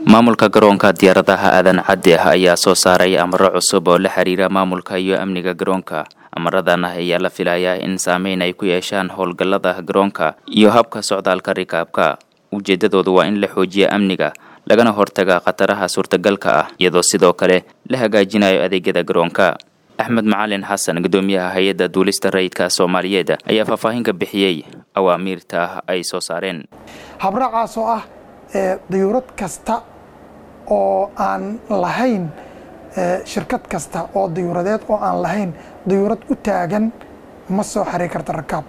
maamulka garoonka diyaaradaha aadan cadde ah ayaa soo saaray amaro cusub oo la xiriira maamulka iyo amniga garoonka amaradan ayaa la filayaa in saameyn ay ku yeeshaan howlgallada garoonka iyo habka socdaalka rikaabka ujeeddadoodu waa in la xoojiya amniga lagana hortaga khataraha suurtagalka ah iyadoo sidoo kale la hagaajinayo adeegyada garoonka axmed macalin xasan guddoomiyaha hay-adda duulista rayidka soomaaliyeed ayaa faahfaahin ka bixiyey awaamiirta ah ay soo saareen habraacaas oo ah dayuurad kasta oo aan lahayn shirkad kasta oo dayuuradeed oo aan lahayn dayuurad u taagan ma soo xaray karta rakaab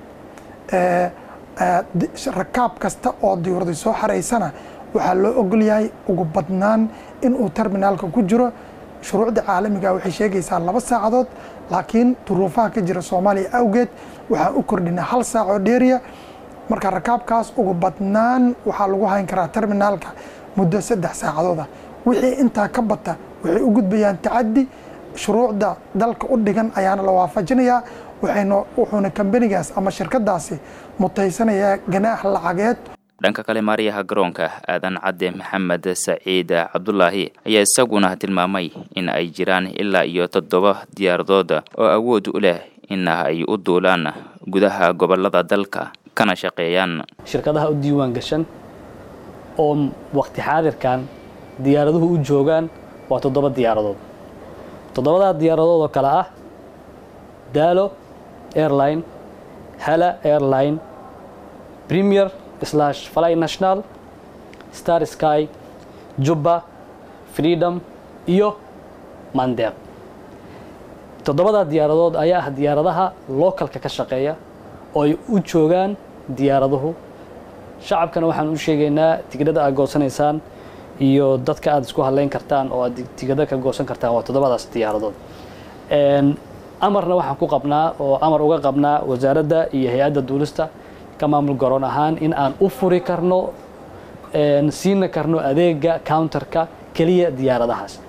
rakaab kasta oo dayuurada soo xaraysana waxaa loo ogol yahay ugu badnaan inuu terminaalka ku jiro shuruucda caalamiga waxay sheegaysaa laba saacadood laakiin duruufaha ka jira soomaaliya awgeed waxaan u kordhinay hal saac oo dheeriya marka rakaabkaas ugu badnaan waxaa lagu hayn karaa terminaalka muddo saddex saacadooda wixii intaa ka bata waxay u gudbayaan tacaddi shuruucda dalka u dhigan ayaana la waafajinayaa waxayna wuxuuna kambanigaas ama shirkadaasi mutaysanayaa ganaax lacageed dhanka kale maariyaha garoonka aadan cadde maxamed saciid cabdulaahi ayaa isaguna tilmaamay in ay jiraan ilaa iyo toddoba diyaaradood oo awood u leh in ay u duulaan gudaha gobolada dalka kana shaqeeyaan shirkadaha u diiwaan gashan oo waqti xaadirkan diyaaraduhu u joogaan waa toddoba diyaaradood toddobadaa diyaaradood oo kale ah daalo airline hala airline premier slash fly national star sky jubba freedom iyo mandeeq toddobadaa diyaaradood ayaa ah diyaaradaha localka ka shaqeeya oo ay u joogaan diyaaraduhu shacabkana waxaan u sheegaynaa tigidhada aad goosanaysaan iyo dadka aad isku hadlayn kartaan oo aad tigidho ka goosan kartaan waa toddobadaas diyaaradood amarna waxaan ku qabnaa oo amar uga qabnaa wasaaradda iyo hay-adda duulista ka maamul garoon ahaan in aan u furi karno siina karno adeega counterka keliya diyaaradahaas